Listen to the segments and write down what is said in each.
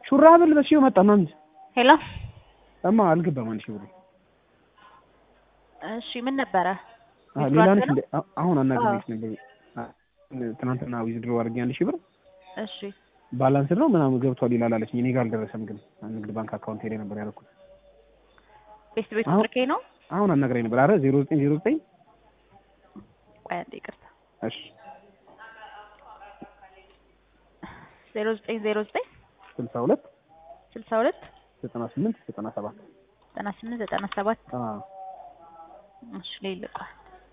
ሹራብ ልበስሽው መጣ ማሚት ሄሎ እማ አልገባም አንድ ሺህ ብሩ እሺ ምን ነበረ? አ ዊዝድሮ ሌላ አድርገህ ነሽ ነው? እንደ አ- አሁን አናግሬሽ ነበር አ፣ ትናንትና ዊዝድሮ አድርጌ አንድ ሺህ ብር እሺ ባላንስ ነው ምናምን ገብቷል ይላል አለችኝ። እኔ ጋር አልደረሰም ግን ንግድ ባንክ አካውንት ሄደ ነበር ያደረኩት። ቤት ቤት አሁን- ስልኬ ነው። አሁን አናግረኝ ነበር። አረ ዜሮ ዘጠኝ ዜሮ ዘጠኝ ቆይ አንዴ ይቅርታ። እሺ ዜሮ ዘጠኝ ዜሮ ዘጠኝ ስልሳ ሁለት ስልሳ ሁለት ዘጠና ስምንት ዘጠና ሰባት ዘጠና ስምንት ዘጠና ሰባት አ እሺ ሌልቋል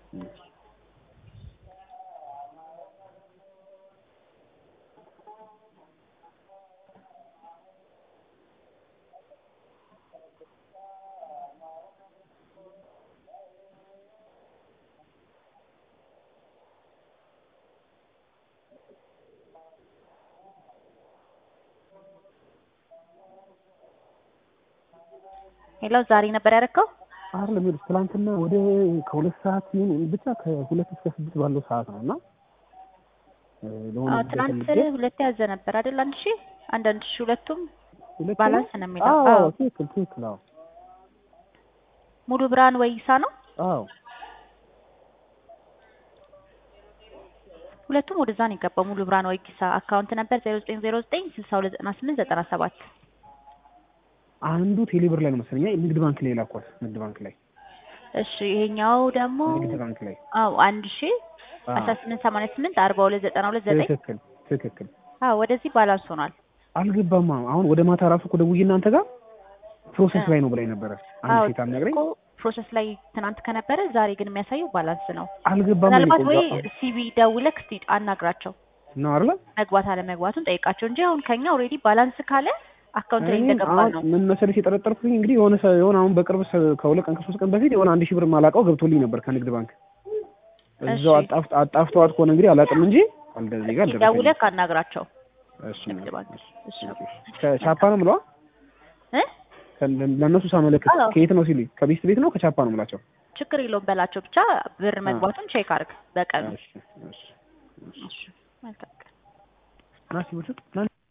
ሄሎ ዛሬ ነበር ያደረከው? አይደለም ይኸውልሽ ትናንትና ወደ ከሁለት ሰዓት ይሁን ብቻ ከሁለት እስከ ስድስት ባለው ሰዓት ነው እና እ፣ ለሆነ አዎ ጉዳይ ትናንት ፈልጌ ሁለት ያዘ ነበር አይደል? አንድ ሺህ አንድ አንድ ሺህ ሁለቱም ሁለት ባላንስ ነው የሚለው። አዎ አዎ ትክክል ትክክል አዎ ሙሉ ብርሃን ወይሳ ነው። አዎ ሁለቱም ወደዛ ነው የገባው። ሙሉ ብርሃን ወይሳ አካውንት ነበር ዜሮ ዘጠኝ ዜሮ ዘጠኝ ስልሳ ሁለት ዘጠና ስምንት ዘጠና ሰባት አንዱ ቴሌብር ላይ ነው መሰለኝ ንግድ ባንክ ላይ ላኳት ንግድ ባንክ ላይ እሺ ይሄኛው ደግሞ ንግድ ባንክ ላይ አዎ አንድ ሺህ አዎ አስራ ስምንት ሰማንያ ስምንት አርባ ሁለት ዘጠና ሁለት ዘጠኝ ትክክል ትክክል አዎ ወደዚህ ባላንስ ሆኗል። አልገባማ አሁን ወደ ማታ ራሱ እኮ ደውዬ እናንተ ጋር ፕሮሰስ እ። ላይ ነው ብላኝ ነበረ አንድ አዎ ሴት አልነግረኝ እኮ ፕሮሰስ ላይ ትናንት ከነበረ ዛሬ ግን የሚያሳየው ባላንስ ነው። አልገባም ምናልባት እኔ ወይ ቆንጆ ሲቢ ደውለህ እስቲ አናግራቸው ነው አይደለ መግባት አለመግባቱን ጠይቃቸው እንጂ አሁን ከኛ ኦልሬዲ ባላንስ ካለ አካውንት ላይ እኔም እንደገባ አሁን ነው። ምን መሰለሽ የጠረጠርኩት እንግዲህ የሆነ ሰ- የሆነ አሁን በቅርብ ሰ- ከሁለት ቀን ከሶስት ቀን በፊት የሆነ አንድ ሺህ ብር ማላውቀው ገብቶልኝ ነበር ከንግድ ባንክ እዛው እሺ አጣፍ አጣፍተዋት ከሆነ እንግዲህ አላውቅም እንጂ እንደዚህ ጋር እስቲ ደረሰኝ ደውለህ አናግራቸው። እሺ ንግድ ባንክ እሺ ከቻፓ ነው የምለዋ እ ከ- ለእነሱ ሳመለክት አዎ። ከየት ነው ሲሉኝ ከቤስት ቤት ነው ከቻፓ ነው የምላቸው ችግር የለውም በላቸው ብቻ ብር መግባቱን ቼክ አድርግ በቀኑ። እሺ እሺ እሺ መልካም ቀን። ናሲ ብቻ